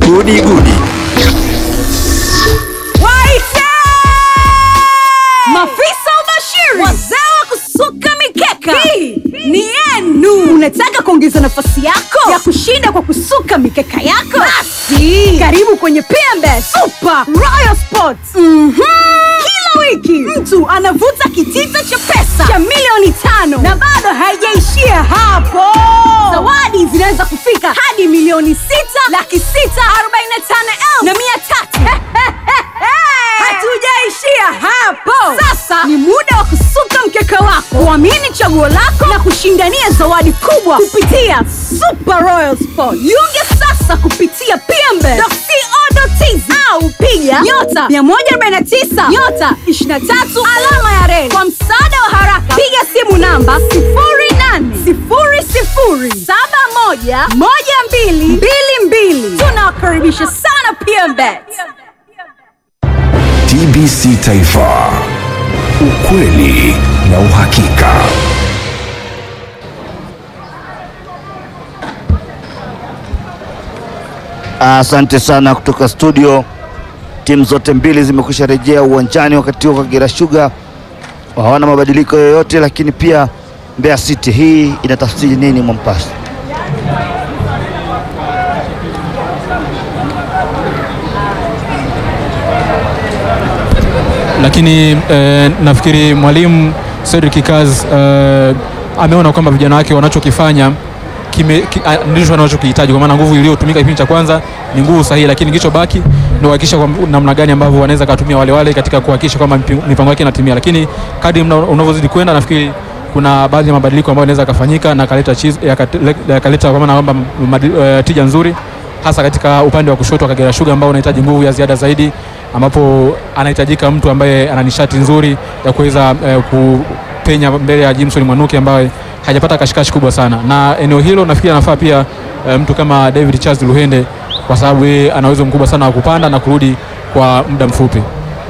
Gudi Gudi. Waite! Mafisa ubashiri, wazee wa kusuka mikeka, hii ni yenu. Unataka kuongeza nafasi yako ya kushinda kwa kusuka mikeka yako? Basi karibu kwenye PMB Super Royal Sports. Mhm. Kila wiki mtu anavuta kitita cha pesa cha milioni tano na bado haijaishia hapo. Zawadi zinaweza kufika hadi milioni sita laki sita arobaini na tano elfu na mia tatu. Hatujaishia hapo. Sasa ni muda wa kusuka mkeka wako, kuamini chaguo lako na kushindania zawadi kubwa kupitia Super Royal Sport. Jiunge sasa kupitia pmbe.co.tz au piga nyota 149 nyota 23 alama ya reli. Kwa msaada wa haraka, piga simu namba 0800711222. Tunawakaribisha sana PMBet. TBC Taifa, ukweli na uhakika. Asante sana kutoka studio. Timu zote mbili zimekwisha rejea uwanjani, wakati huo Kagera Sugar hawana mabadiliko yoyote, lakini pia Mbeya City. Hii inatafsiri nini Mombasa? lakini eh, nafikiri mwalimu Cedric Kaz eh, ameona kwamba vijana wake wanachokifanya kime- ki- ah, ndicho wanachokihitaji, kwa maana nguvu iliyotumika kipindi cha kwanza ni nguvu sahihi, lakini kilichobaki ni kuhakikisha kwamba namna gani ambavyo wanaweza kutumia wale wale katika kuhakikisha kwamba mipi- mipango yake inatimia, lakini kadri mna- unavyozidi kwenda nafikiri kuna baadhi ya mabadiliko ambayo yanaweza yakafanyika na yakaleta chiz- yakate- yakaleta kwa maana kwamba madi- eh, tija nzuri hasa katika upande wa kushoto wa Kagera Sugar ambao unahitaji nguvu ya ziada zaidi, ambapo anahitajika mtu ambaye ana nishati nzuri ya kuweza eh, kupenya mbele ya Jimson Mwanuki ambaye hajapata kashikashi kubwa sana, na eneo hilo nafikiri anafaa pia eh, mtu kama David Charles Luhende kwa sababu yeye ana uwezo mkubwa sana wa kupanda na kurudi kwa muda mfupi.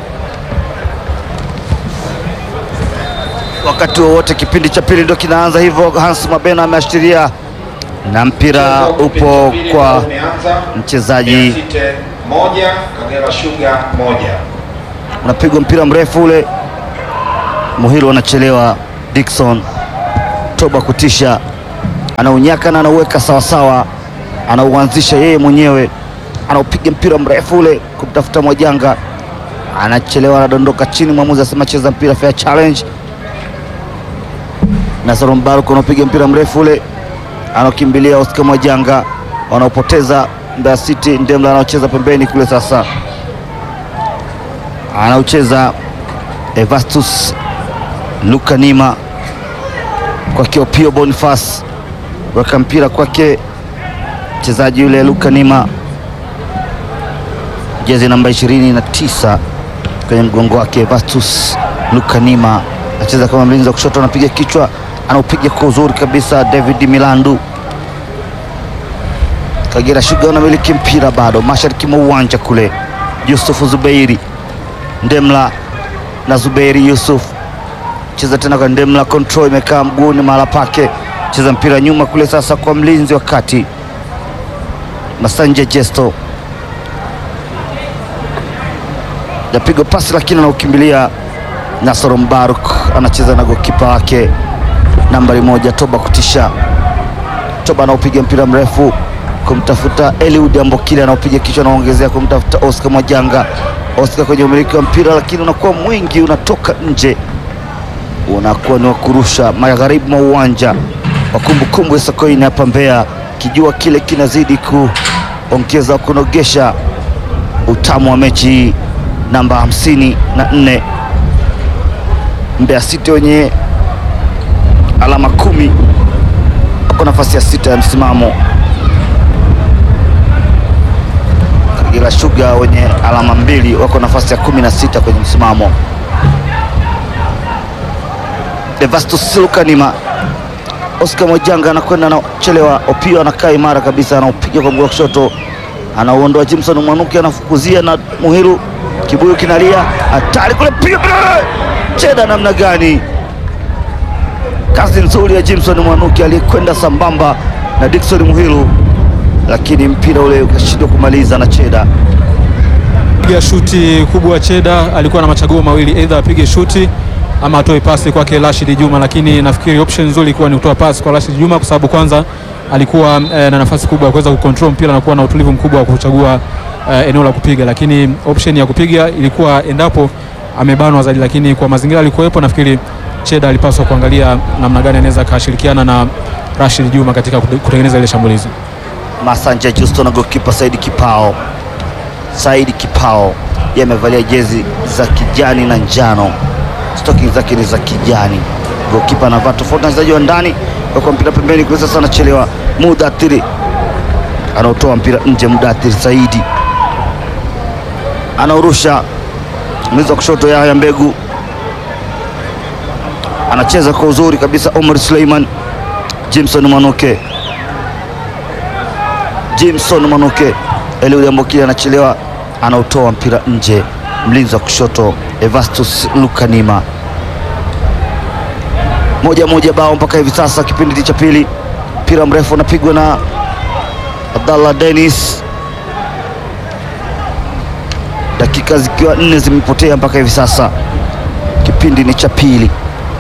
Wakati wowote kipindi cha pili ndio kinaanza hivyo. Hans Mabena ameashiria na mpira upo kwa mchezaji, moja Kagera Sugar moja. unapigwa mpira mrefu ule, Muhilo anachelewa, Dickson toba kutisha, anaunyaka na anauweka sawasawa, anauanzisha yeye mwenyewe, anaupiga mpira mrefu ule kumtafuta Mwajanga, anachelewa, anadondoka chini, mwamuzi asema cheza mpira, fair challenge. Nasoro Mbaruku anaopiga mpira mrefu ule, anaokimbilia Oscar Mwajanga, wanaopoteza Mbeya City. Ndemla anaocheza pembeni kule, sasa anaucheza Evastus Lukanima kwake Opio Boniface, weka mpira kwake mchezaji yule Lukanima, jezi namba 29 kwenye mgongo wake. Evastus Lukanima anacheza kama mlinzi wa kushoto, anapiga kichwa, anaupiga kwa uzuri kabisa. David Milandu, Kagera Sugar wanamiliki mpira bado mashariki mwa uwanja kule. Yusufu Zubeiri Ndemla na Zubeiri Yusuf cheza tena kwa Ndemla, control imekaa mguuni mahala pake, cheza mpira nyuma kule sasa kwa mlinzi wa kati Masanja Jesto, yapigwa pasi lakini anaukimbilia Nasoro Mbaruk, anacheza na gokipa wake nambari moja Toba kutisha. Toba anaopiga mpira mrefu kumtafuta Eliud Ambokile, anaopiga kichwa, anaongezea kumtafuta Oscar Mwajanga. Oscar kwenye umiliki wa mpira, lakini unakuwa mwingi, unatoka nje, unakuwa ni wa kurusha magharibi mwa uwanja wa kumbukumbu ya Sokoine hapa Mbeya. Kijua kile kinazidi kuongeza kunogesha utamu wa mechi hii. Namba hamsini na nne Mbeya City wenye alama kumi wako nafasi ya sita ya msimamo. Kagera Sugar wenye alama mbili wako nafasi ya kumi na sita kwenye msimamo. Devastus Lukanima, Oscar Mwajanga anakwenda anachelewa, Opio anakaa imara kabisa, anaupiga kwa mguu wa kushoto, anauondoa Jimson Mwanuki, anafukuzia na Muhiru, kibuyu kinalia, hatari kule, piga cheda namna gani! Kazi nzuri ya Jimson Mwanuki aliyekwenda sambamba na Dickson Muhiru lakini mpira ule ukashindwa kumaliza na Cheda. piga shuti kubwa. Cheda alikuwa na machaguo mawili, either apige shuti ama atoe pasi kwake Rashid Juma, lakini nafikiri option nzuri ilikuwa ni kutoa pasi kwa Rashid Juma kwa sababu kwanza alikuwa eh, na nafasi kubwa ya kuweza kucontrol mpira na kuwa na utulivu mkubwa wa kuchagua eh, eneo la kupiga, lakini option ya kupiga ilikuwa endapo amebanwa zaidi, lakini kwa mazingira alikuwepo, nafikiri Cheda alipaswa kuangalia namna gani anaweza akashirikiana na Rashid Juma katika kute- kutengeneza ile shambulizi. Masanja Justo na gokipa Saidi Kipao. Saidi Kipao yeye amevalia jezi za kijani na njano, stocking zake ni za kijani. Gokipa anavaa tofauti na wachezaji wa ndani, kwa mpira pembeni kule. Sasa anachelewa, Mudathiri anaotoa mpira nje. Mudathiri Saidi anaurusha mlizo wa kushoto, Yahya Mbegu anacheza kwa uzuri kabisa. Omar Suleiman, Jimson Mwanuke Jimson Manuke Eliud Ambokile anachelewa, anautoa mpira nje. Mlinzi wa kushoto Evastus Lukanima. Moja moja bao mpaka hivi sasa, kipindi cha pili. Mpira mrefu unapigwa na Abdallah Dennis, dakika zikiwa nne zimepotea mpaka hivi sasa, kipindi ni cha pili,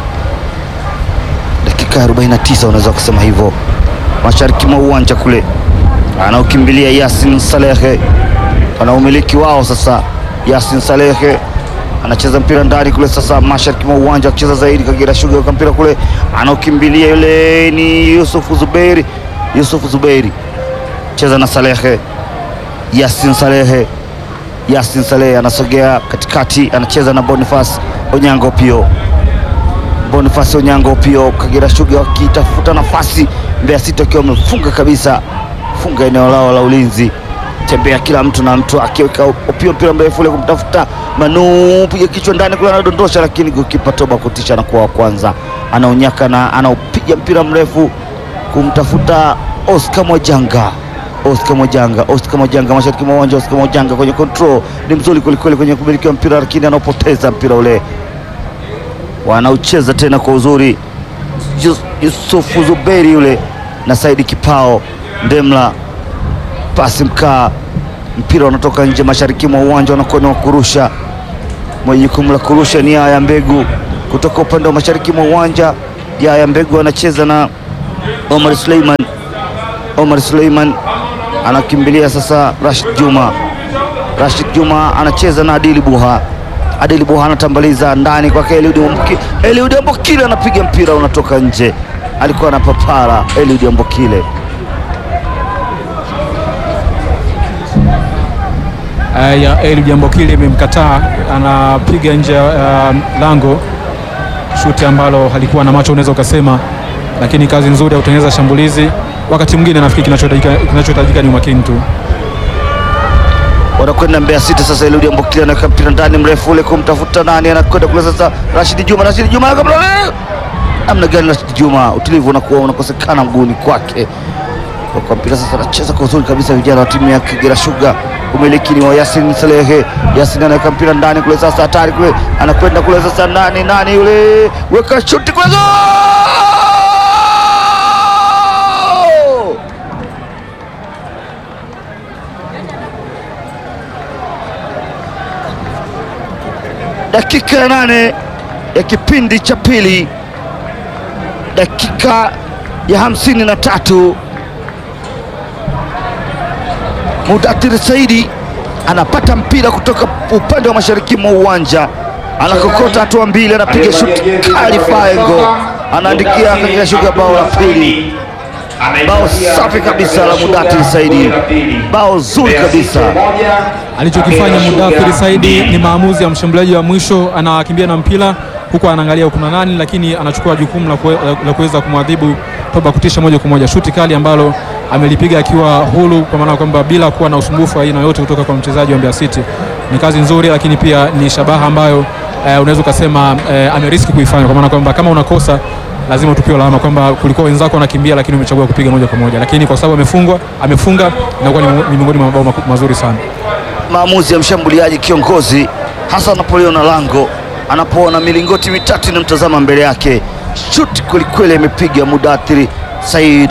dakika 49 unaweza kusema hivyo, mashariki mwa uwanja kule anaokimbilia Yasin Salehe, wana umiliki wao sasa. Yasin Salehe anacheza mpira ndani kule, sasa mashariki mwa uwanja akicheza zaidi. Kagera Sugar kwa mpira kule, anaokimbilia yule ni Yusuf Zubeiri. Yusuf Zubeiri cheza na Salehe, Yasin Salehe, Yasin Salehe anasogea katikati, anacheza na Boniface Onyango Pio Boniface Onyango Pio, Kagera Sugar wakitafuta nafasi, Mbeya City wakiwa wamefunga kabisa, funga eneo lao la ulinzi, tembea kila mtu na mtu akiweka Opio mpira mrefu ule kumtafuta Manu, piga kichwa ndani kule, anadondosha, lakini gokipa Toba kutisha na kuwa wa kwanza, anaunyaka na anaupiga mpira mrefu kumtafuta Oscar Mwajanga. Oscar Mwajanga, Oscar Mwajanga mashariki mwa uwanja. Oscar Mwajanga kwenye control ni mzuri kwelikweli kwenye kumiliki wa mpira, lakini anaopoteza mpira ule wanaucheza tena kwa uzuri Yus- Yusufu Zuberi yule na Saidi Kipao Ndemla, pasi mkaa, mpira unatoka nje mashariki mwa uwanja, wanakuwa ni wa kurusha. Mwenye jukumu la kurusha ni Yaya Mbegu kutoka upande wa mashariki mwa uwanja. Yaya Mbegu anacheza na Omar Suleiman. Omar Suleiman anakimbilia sasa Rashid Juma. Rashid Juma anacheza na Adili Buha. Adili Buha anatambaliza ndani kwake Eliud Ambokile. Eliud Ambokile anapiga mpira unatoka nje, alikuwa na papara Eliud Ambokile. Uh, ya Eliud Ambokile imemkataa, anapiga nje ya uh, lango, shuti ambalo halikuwa na macho unaweza ukasema, lakini kazi nzuri ya kutengeneza shambulizi. Wakati mwingine nafikiri kinachohitajika kinachohitajika ni umakini tu. wanakwenda Mbeya City sasa. Eliud Ambokile anaweka mpira ndani mrefu ule kumtafuta nani, anakwenda kule sasa. Rashid Juma, Rashid Juma kabla namna gani? Rashid Juma, utulivu unakuwa unakosekana mguuni kwake Kwa- kwa mpira sasa, anacheza kwa uzuri kabisa. Vijana wa timu ya Kagera Sugar, umiliki ni wa Yasin Salehe. Yasin anaweka mpira ndani kule sasa, hatari kule, anakwenda kule sasa, nani nani yule, weka shuti kule, goal! dakika ya nane ya kipindi cha pili, dakika ya hamsini na tatu. Mudathir Saidi anapata mpira kutoka upande wa mashariki mwa uwanja, anakokota hatua mbili, anapiga shuti kali faengo, anaandikia Kagera Sugar bao la pili. Bao safi kabisa la Mudathir Saidi, bao zuri kabisa. Alichokifanya Mudathiri Saidi ni maamuzi ya mshambuliaji wa mwisho, anakimbia na mpira huku anaangalia kuna nani, lakini anachukua jukumu la kue- la kuweza kumwadhibu Toba kutisha moja kwa moja. Shuti kali ambalo amelipiga akiwa huru, kwa maana kwamba bila kuwa na usumbufu wa aina yoyote kutoka kwa mchezaji wa Mbeya City. Ni kazi nzuri, lakini pia ni shabaha ambayo eh, unaweza ukasema eh, ameriski kuifanya, kwa maana kwamba kama unakosa lazima tupiwe lawama kwamba kulikuwa wenzako wanakimbia, lakini umechagua kupiga moja kwa moja, lakini kwa sababu amefungwa amefunga, inakuwa ni ni miongoni mwa mabao maku- mazuri sana. maamuzi ya mshambuliaji kiongozi hasa anapoliona lango, anapoona milingoti mitatu inamtazama mbele yake. Shuti kwelikweli amepiga Mudathiri Said,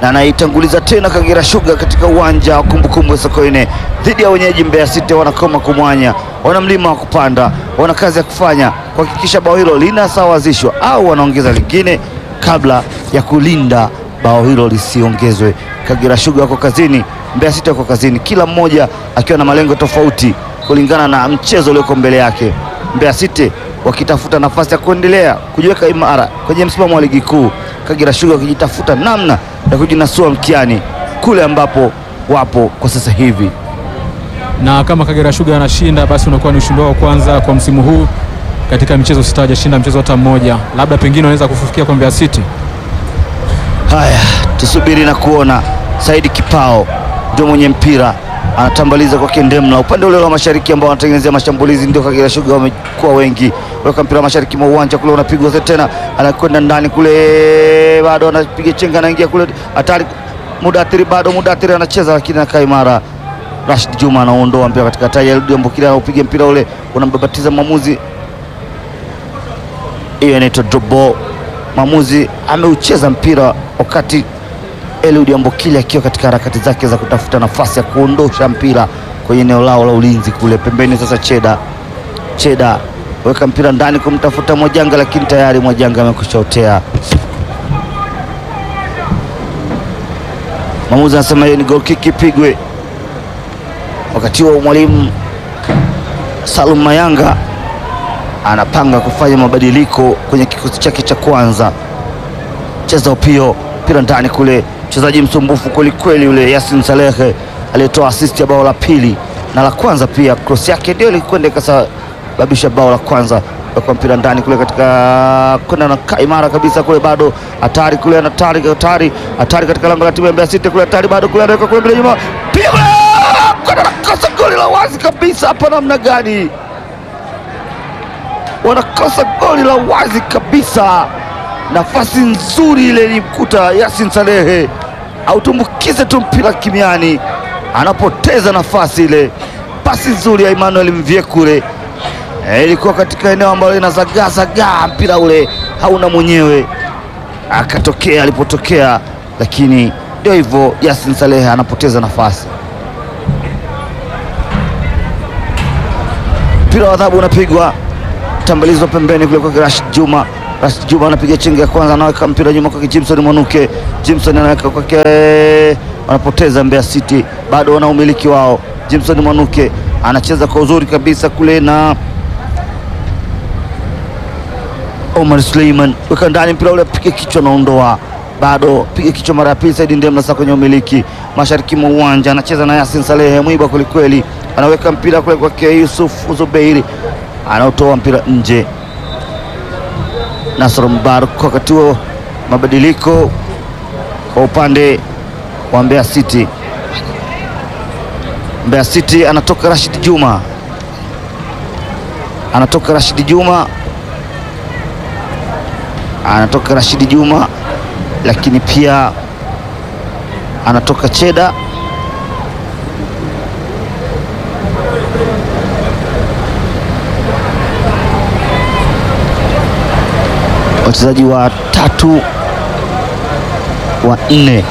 na anaitanguliza tena Kagera Sugar katika uwanja wa kumbukumbu ya Sokoine dhidi ya wenyeji Mbeya City. Wanakoma kumwanya, wana mlima wa kupanda, wana kazi ya kufanya kuhakikisha bao hilo linasawazishwa au wanaongeza lingine kabla ya kulinda bao hilo lisiongezwe. Kagera Sugar wako kazini, Mbeya City wako kazini, kila mmoja akiwa na malengo tofauti kulingana na mchezo ulioko mbele yake. Mbeya City wakitafuta nafasi ya kuendelea kujiweka imara kwenye msimamo wa ligi kuu, Kagera Sugar wakijitafuta namna ya kujinasua mkiani kule ambapo wapo kwa sasa hivi. na kama Kagera Sugar anashinda basi unakuwa ni ushindi wao wa kwanza kwa msimu huu katika michezo sita, hajashinda mchezo hata mmoja. Labda pengine wanaweza kufufikia kwa Mbeya City. Haya, tusubiri na kuona. Saidi Kipao ndio mwenye mpira anatambaliza kwake Ndemla upande ule wa mashariki ambao wanatengenezea mashambulizi, ndio Kagera Sugar wamekuwa wengi. Weka mpira mashariki mwa uwanja kule, unapigwa tena, anakwenda ndani kule, bado anapiga chenga, anaingia kule, hatari. Mudathiri bado, Mudathiri anacheza lakini anakaa imara. Rashid Juma anaondoa mpira katika hatari, Eliud Ambokile anaupiga mpira ule, unambabatiza mwamuzi. Hiyo inaitwa drop ball. Mwamuzi ameucheza mpira wakati Eliud Ambokile akiwa katika harakati zake za kutafuta nafasi ya kuondosha mpira kwenye eneo lao la ulinzi kule pembeni. Sasa Cheda Cheda weka mpira ndani kumtafuta Mwajanga, lakini tayari Mwajanga amekushaotea. Mwamuzi anasema hiyo ni goal kick ipigwe. Wakati huo mwalimu Salum Mayanga anapanga kufanya mabadiliko kwenye kikosi chake cha kwanza. Cheza upio mpira ndani kule, mchezaji msumbufu kwelikweli yule Yasin Salehe aliyetoa assist ya bao la pili na la kwanza pia, cross yake ndio ilikwenda ikasababisha bao la kwanza. Kwa mpira ndani kule katika kwenda na kaa imara kabisa kule, bado hatari kule, hatari hatari hatari katika lango la timu ya Mbeya City kule, hatari bado kule, anaweka kule mbele nyuma, piga kwenda nakosa goli la wazi kabisa hapa, namna gani wanakosa goli la wazi kabisa. Nafasi nzuri ile ilimkuta Yasin Salehe, autumbukize tu mpira kimiani, anapoteza nafasi ile. Pasi nzuri ya Emmanuel Mvyekure Eh, ilikuwa katika eneo ambalo inazagaazagaa, mpira ule hauna mwenyewe, akatokea alipotokea, lakini ndio hivyo, Yasin Salehe anapoteza nafasi. Mpira wa adhabu unapigwa tambalizwa pembeni kule kwa Rashid Juma. Rashid Juma anapiga chenga ya kwanza, anaweka mpira nyuma kwake Jimson Mwanuke. Jimson anaweka kwake, wanapoteza Mbeya City, bado wana umiliki wao. Jimson Mwanuke anacheza kwa uzuri kabisa kule na Omar Suleiman, weka ndani mpira ule, piga kichwa, naondoa bado, piga kichwa mara ya pili. Saidi Ndemla sasa kwenye umiliki mashariki mwa uwanja, anacheza na Yasin Salehe, mwiba kwelikweli, anaweka mpira kule kwake Yusuf Zubeiri anaotoa mpira nje. Nasr Mbaruk. Wakati huo mabadiliko kwa upande wa Mbeya City. Mbeya City anatoka Rashid Juma, anatoka Rashid Juma, anatoka Rashid Juma, lakini pia anatoka Cheda wachezaji wa tatu wa nne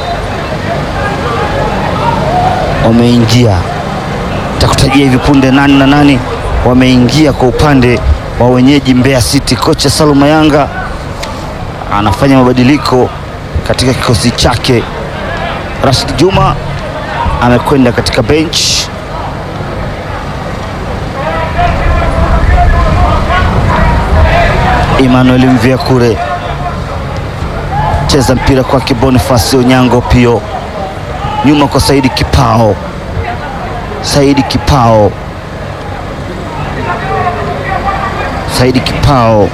wameingia. Takutajia hivi punde nani na nani wameingia kwa upande wa wenyeji Mbeya City. Kocha Salum Mayanga anafanya mabadiliko katika kikosi chake. Rashid Juma amekwenda katika bench Emmanuel Mvyakure cheza mpira kwake Boniface Onyango Pio, nyuma kwa Saidi Kipao. Saidi Kipao, Saidi Kipao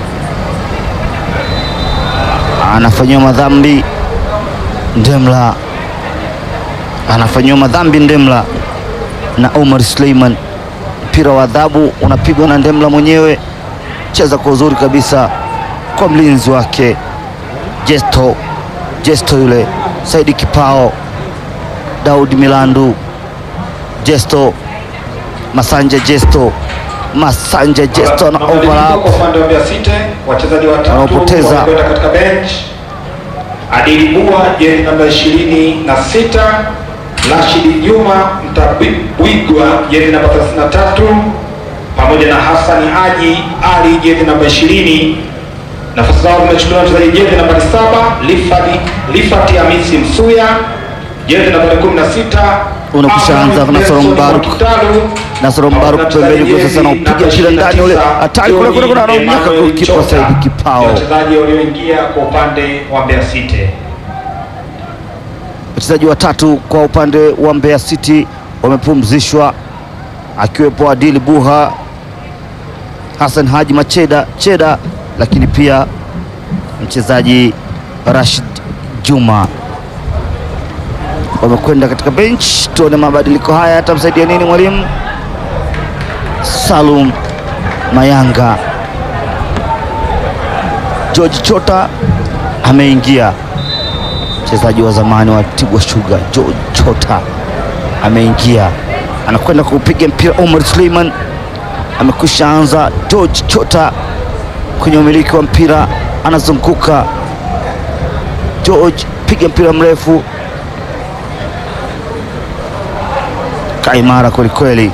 anafanyiwa madhambi Ndemla, anafanyiwa madhambi Ndemla na Omar Suleiman. Mpira wa adhabu unapigwa na Ndemla mwenyewe cheza kwa uzuri kabisa kwa mlinzi wake Jesto, Jesto yule Saidi Kipao, Daudi Milandu, Jesto Masanja, Jesto Masanja, Jesto na Mabadiliko overlap kwa upande wa Mbeya City, wachezaji watatu Wanaopoteza. wamekwenda katika bench. Adili Bua jezi namba 26, Rashidi Juma Mtabwigwa jezi namba 33, pamoja na Hassan Haji Ali jezi namba 20. Nafasi zao zimechukuliwa na mchezaji jezi namba 7 Lifati Lifati Hamisi Msuya jezi namba 16 Unakwisha anza Ahmed Nasoro Nelson Mbaruk. Mwakitalu. Nasoro Mbaruk pembeni kwa sasa anaupiga mpira ndani ule hatari kule kule kule anaonyaka golikipa Saidi Kipao. Wachezaji walioingia kwa upande wa Mbeya City. Wachezaji watatu kwa upande wa Mbeya City wamepumzishwa akiwepo Adili Buha, Hassan Haji Macheda Cheda, lakini pia mchezaji Rashid Juma wamekwenda katika bench. Tuone mabadiliko haya yatamsaidia nini mwalimu Salum Mayanga. George Chota ameingia mchezaji wa zamani wa Tigwa Sugar George Chota ameingia, anakwenda kupiga mpira. Omar Suleiman amekwisha anza. George Chota kwenye umiliki wa mpira anazunguka. George piga mpira mrefu, kaimara kwelikweli.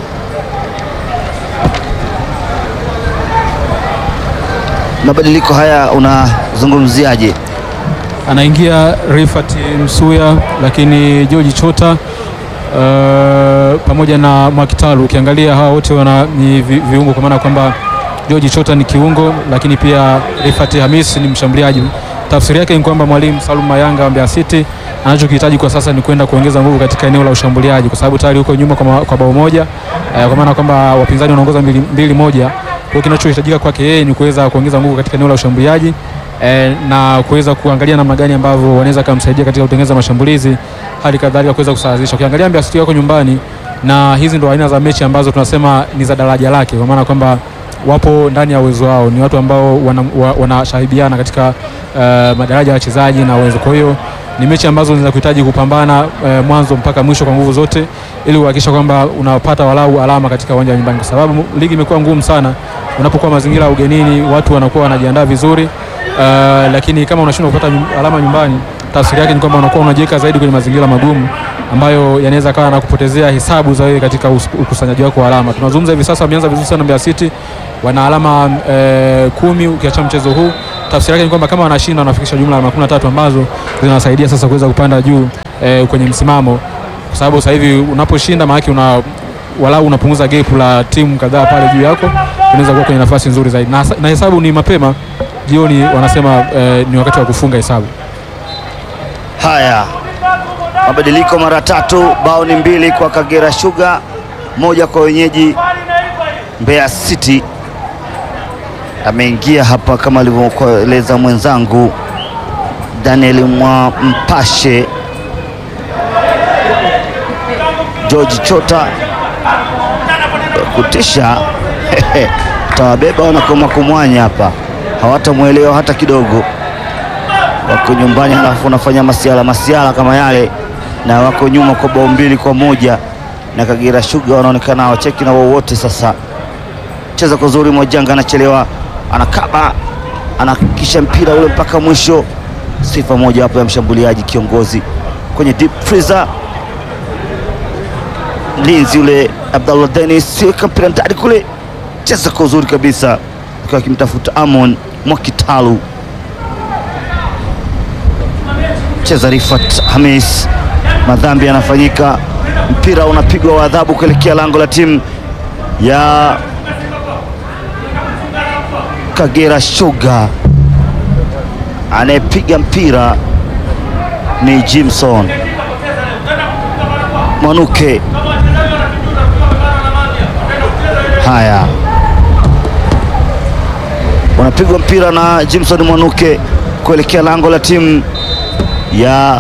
Mabadiliko haya unazungumziaje? anaingia Rifat Msuya, lakini George Chota uh, pamoja na Mwakitalu. Ukiangalia hawa wote wana ni vi, viungo kwa maana kwamba George Chota ni kiungo, lakini pia Rifat Hamis ni mshambuliaji. Tafsiri yake ni kwamba mwalimu Salum Mayanga wa Mbeya City anachokihitaji kwa sasa ni kwenda kuongeza nguvu katika eneo la ushambuliaji, kwa sababu tayari huko nyuma kwa, ma- kwa bao moja eh, kwa maana kwamba wapinzani wanaongoza mbili, mbili moja. Kwa hiyo kinachohitajika kwake yeye ni kuweza kuongeza nguvu katika eneo la ushambuliaji eh, na kuweza kuangalia namna gani ambavyo wanaweza kumsaidia katika kutengeneza mashambulizi, hali kadhalika kuweza kusawazisha. Ukiangalia Mbeya City wako nyumbani, na hizi ndo aina za mechi ambazo tunasema ni za daraja lake, kwa maana kwamba wapo ndani ya uwezo wao, ni watu ambao wanashahibiana wana wanashahibiana katika uh, madaraja ya wachezaji na uwezo. Kwa hiyo ni mechi ambazo zinaweza kuhitaji kupambana uh, mwanzo mpaka mwisho kwa nguvu zote, ili kuhakikisha kwamba unapata walau alama katika uwanja wa nyumbani, kwa sababu ligi imekuwa ngumu sana. Unapokuwa mazingira ya ugenini, watu wanakuwa wanajiandaa vizuri uh, lakini kama unashindwa kupata nyum- alama nyumbani, tafsiri yake ni kwamba unakuwa unajiweka zaidi kwenye mazingira magumu ambayo yanaweza kawa na kupotezea hesabu za wewe katika us- ukusanyaji wako wa alama. Tunazungumza hivi sasa, wameanza vizuri sana Mbeya City, wana alama eh, kumi ukiacha mchezo huu. Tafsiri yake ni kwamba kama wanashinda wanafikisha jumla ya alama kumi na tatu ambazo zinawasaidia sasa kuweza kupanda juu eh, kwenye msimamo, kwa sababu sasa hivi unaposhinda maana una walau unapunguza gap la timu kadhaa pale juu yako, unaweza kuwa kwenye nafasi nzuri zaidi, na, na hesabu ni mapema jioni, wanasema eh, ni wakati wa kufunga hesabu. Haya, mabadiliko mara tatu, bao ni mbili kwa Kagera Sugar, moja kwa wenyeji Mbeya City. Ameingia hapa kama alivyokueleza mwenzangu Daniel Mwa Mpashe. George Chota kutisha tawabeba wanakoma kumwanya hapa, hawatamwelewa hata kidogo wako nyumbani halafu wanafanya masiala masiala kama yale, na wako nyuma kwa bao mbili kwa moja na Kagera Sugar wanaonekana hawacheki na wowote. Sasa cheza kwa uzuri, Mwajanga anachelewa, anakaba, anahakikisha mpira ule mpaka mwisho. Sifa moja hapo ya mshambuliaji kiongozi kwenye deep freezer, mlinzi ule Abdallah Dennis, weka mpira ndani kule, cheza kwa uzuri kabisa, akiwa akimtafuta Amon Mwakitalu cheza Rifat Hamis, madhambi yanafanyika, mpira unapigwa wa adhabu kuelekea lango la timu ya Kagera Sugar. Anayepiga mpira ni Jimson Mwanuke. Haya, unapigwa mpira na Jimson Mwanuke kuelekea lango la timu ya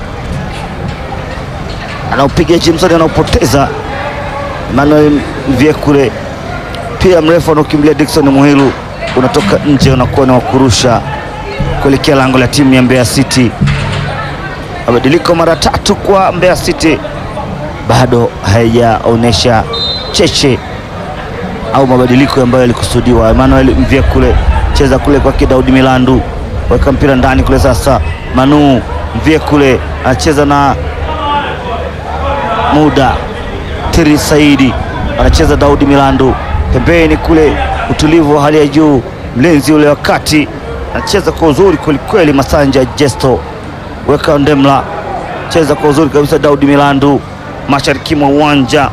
anaopiga Jimson anaopoteza Emmanuel Mvyekure, pia mrefu anaokimbilia Dickson Muhilu unatoka nje, unakuwa ni wakurusha kuelekea lango la timu ya Mbeya City. Mabadiliko mara tatu kwa Mbeya City, bado haijaonyesha cheche au mabadiliko ambayo yalikusudiwa. Emmanuel Mvyekure cheza kule kwake Daudi Milandu, weka mpira ndani kule sasa Manu Mvie kule anacheza na muda Tiri Saidi anacheza Daudi Milandu pembeni kule, utulivu wa hali ya juu. Mlinzi ule wakati anacheza kwa uzuri kwelikweli, Masanja Jesto weka Ndemla cheza kwa uzuri kabisa, Daudi Milandu mashariki mwa uwanja.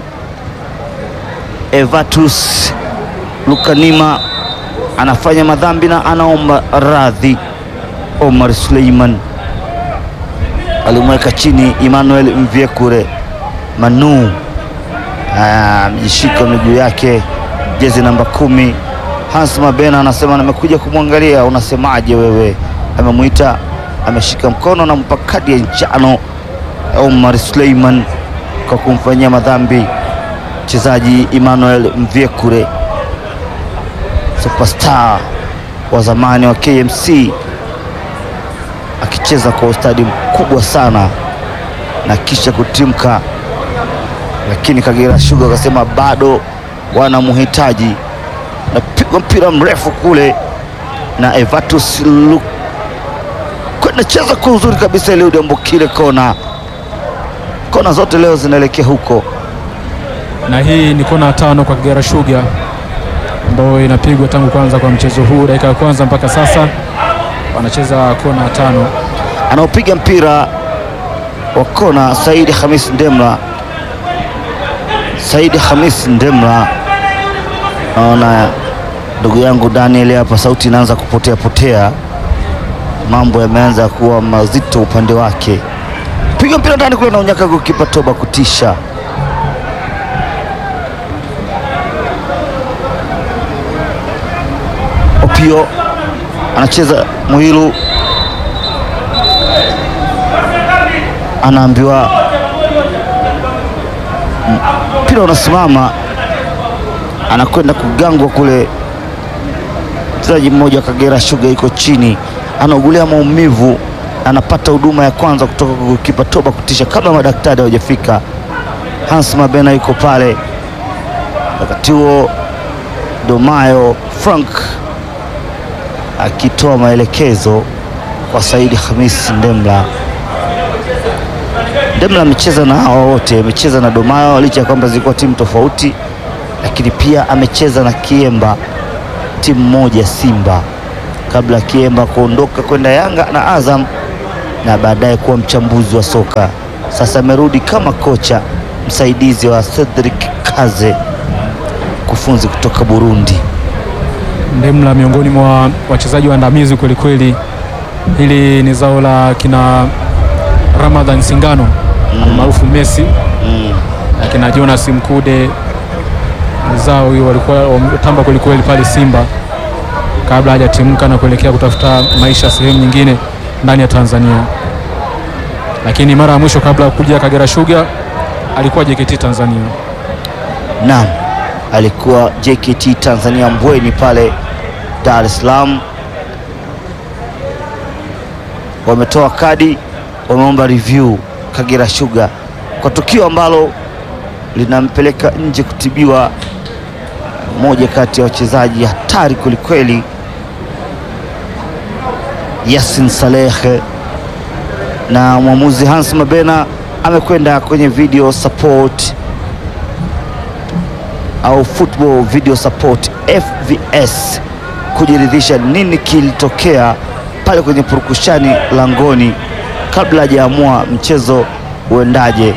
Evatus Lukanima anafanya madhambi na anaomba radhi. Omar Suleiman alimweka chini Emmanuel Mvyekure. Manu amejishika miguu yake, jezi namba kumi. Hans Mabena anasema namekuja kumwangalia, unasemaje wewe? Amemwita, ameshika mkono na mpa kadi ya njano Omar Suleiman kwa kumfanyia madhambi mchezaji Emmanuel Mvyekure, superstar wa zamani wa KMC akicheza kwa ustadi mkubwa sana na kisha kutimka, lakini Kagera Sugar akasema bado wanamhitaji. Napigwa mpira mrefu kule na Evatus Lu kwenda cheza kwa uzuri kabisa, Eliud Ambokile kona. Kona zote leo zinaelekea huko. na hii ni kona ya tano kwa Kagera Sugar ambayo inapigwa tangu kwanza kwa mchezo huu, dakika ya kwanza mpaka sasa wanacheza kona ya tano. anaopiga mpira wa kona Saidi Hamis Ndemla. Saidi Hamis Ndemla, naona ndugu yangu Daniel hapa, sauti inaanza kupotea potea, mambo yameanza kuwa mazito upande wake. Piga mpira ndani kule na unyaka gokipa Toba kutisha. Opio anacheza Muhilu anaambiwa mpira unasimama, anakwenda kugangwa kule. Mchezaji mmoja wa Kagera Sugar yuko chini, anaugulia maumivu, anapata huduma ya kwanza kutoka kwa kipa Toba kutisha kabla madaktari hawajafika. Hans Mabena yuko pale, wakati huo Domayo Frank akitoa maelekezo kwa Saidi Hamis Ndemla. Ndemla amecheza na hawa wote, amecheza na Domayo licha ya kwamba zilikuwa timu tofauti, lakini pia amecheza na Kiemba, timu moja Simba, kabla ya Kiemba kuondoka kwenda Yanga na Azam na baadaye kuwa mchambuzi wa soka. Sasa amerudi kama kocha msaidizi wa Cedric Kaze, kufunzi kutoka Burundi. Ndemla miongoni mwa wachezaji waandamizi kweli kweli. Hili ni zao la kina Ramadhan Singano almaarufu Messi na kina Jonas Mkude, zao hiyo walikuwa wametamba kweli kweli pale Simba kabla hajatimka na kuelekea kutafuta maisha sehemu nyingine ndani ya Tanzania, lakini mara ya mwisho kabla ya kuja Kagera Sugar alikuwa JKT Tanzania. Naam, alikuwa JKT Tanzania Mbweni pale Dar es Salaam. Wametoa kadi, wameomba review Kagera Sugar kwa tukio ambalo linampeleka nje kutibiwa mmoja kati ya wachezaji hatari kwelikweli, Yasin Saleh, na mwamuzi Hans Mabena amekwenda kwenye video support au football video support FVS kujiridhisha nini kilitokea pale kwenye purukushani langoni kabla hajaamua mchezo uendaje.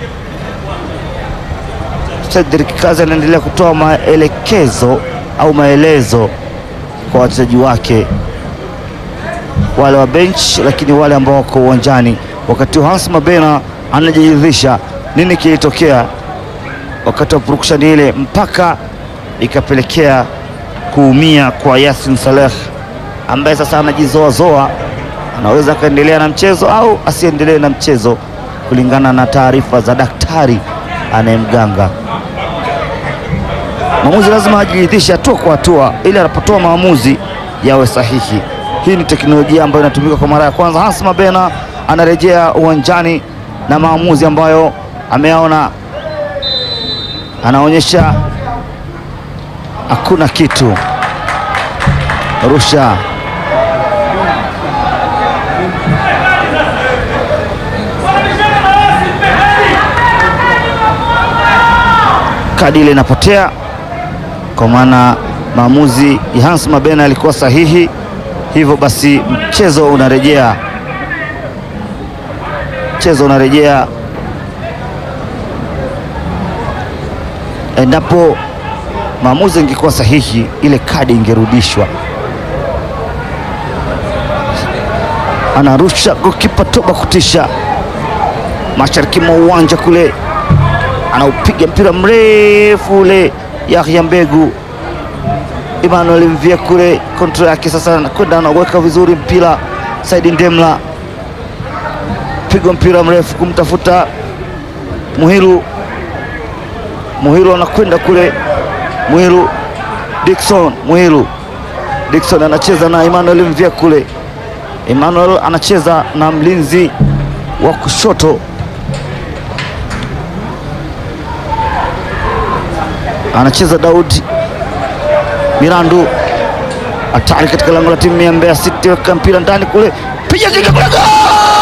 Cedric Kazi anaendelea kutoa maelekezo au maelezo kwa wachezaji wake wale wa bench, lakini wale ambao wako uwanjani, wakati Hans Mabena anajiridhisha nini kilitokea wakati wa purukushani ile mpaka ikapelekea kuumia kwa Yasin Saleh ambaye sasa anajizoazoa, anaweza akaendelea na mchezo au asiendelee na mchezo kulingana na taarifa za daktari anayemganga. Mwamuzi lazima ajiridhishe hatua kwa hatua, ili anapotoa maamuzi yawe sahihi. Hii ni teknolojia ambayo inatumika kwa mara ya kwanza. Hans Mabena anarejea uwanjani na maamuzi ambayo ameyaona anaonyesha hakuna kitu. Rusha kadi ile inapotea, kwa maana maamuzi ya Hans Mabena alikuwa sahihi. Hivyo basi mchezo unarejea, mchezo unarejea endapo maamuzi ingekuwa sahihi, ile kadi ingerudishwa. Anarusha gokipa Toba kutisha mashariki mwa uwanja kule, anaupiga mpira mrefu ule. Yahya Mbegu Emmanuel Mvia kule, kontrol yake sasa, anakwenda anaweka vizuri mpira. Saidi Ndemla pigwa mpira mrefu kumtafuta Muhiru. Muhiru anakwenda kule, Muhiru Dickson, Muhiru Dickson anacheza na Emmanuel Mvia kule. Emmanuel anacheza na mlinzi wa kushoto anacheza Daudi Mirandu, hatari katika lango la timu ya Mbeya City, weka mpira ndani kule, piga kiga kule, goal!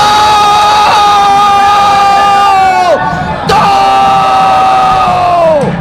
Goal!